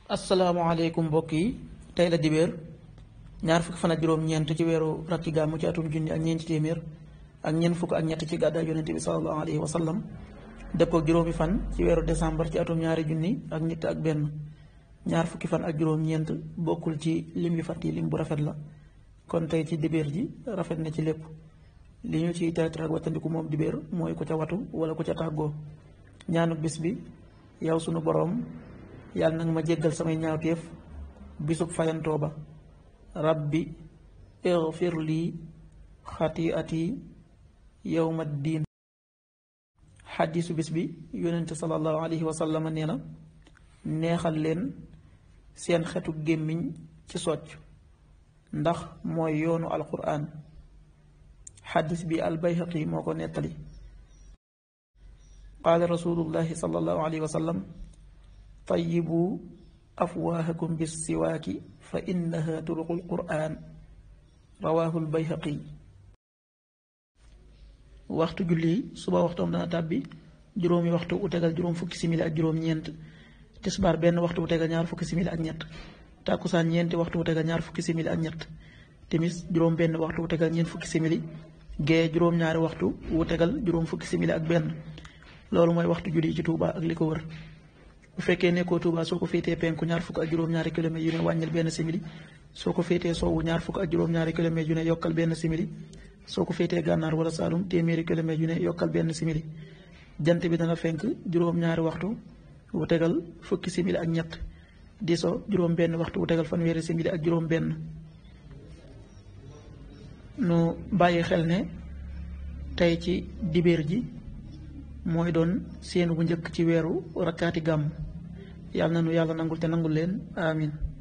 asalaamaaleykum mbokk yi tey la dibéer ñaar fukki fan ak juróom-ñeent ci weeru rakki gàmmu ci atum junni ak ñeenti téeméer ak ñeent fukk ak ñett ci gàddaay yonente bi salallahu alayhi wa sallam dëppoo ak juróomi fan ci weeru décembre ci atum ñaari junni ak nit ak benn ñaar fukki fan ak juróom-ñeent bokkul ci lim yu fàtt yi lim bu rafet la kon tey ci dibéer ji rafet na ci lépp li ñu ciy tere ak wattandiku moom dibéer mooy ku ca watu wala ku ca tàggoo ñaanu bis bi yow sunu boroom yàlla nag ma jéggal samay ñaawteef bisub fayantoo ba rabbi igfir lii xatiati yowma diin xadiisu bis bi yonente salallahu alayhi wa sallam nee na neexal leen seen xetu gémmiñ ci socc ndax mooy yoonu alquran xadis bi albayhaqi moo ko nettali qaala rasulullahi salallahu alayhi wa sallam tayibu afwaahakum bissiwaaki fa innaha turuqul quraan rawaahul bayhaqi waxtu julli suba waxtoom dana tàbbi juróomi waxtu u tegal juróom fukki simili ak juróom-ñeent tisbaar benn waxtu bu tegal ñaar fukki simili ak ñett tàkkusaan ñeenti waxtu bu tegal ñaar fukki simili ak ñett timis juróom benn waxtu bu tegal ñeent fukki simili gee juróom-ñaari waxtu wu tegal juróom fukki simili ak benn loolu mooy waxtu julli ci Tuuba ak li ko wër bu fekkee nekkoo Touba soo ko féetee penku ñaar fukk ak juróom-ñaari kilomètres yu ne wàññil benn simili soo ko féetee sowwu ñaar fukk ak juróom-ñaari kilomètres yu ne yokkal benn simili soo ko féetee gànnaar wala Saalum téeméeri kilomètres yu ne yokkal benn simili jant bi dana fenk juróom-ñaari waxtu bu tegal fukki simili ak ñett di so juróom benn waxtu bu tegal fanweeri simili ak juróom benn nu bàyyi xel ne tey ci dibéer ji mooy doon séenu bu njëkk ci weeru rakkaati gàmm yàlla na nu yàlla nangul te nangul leen amin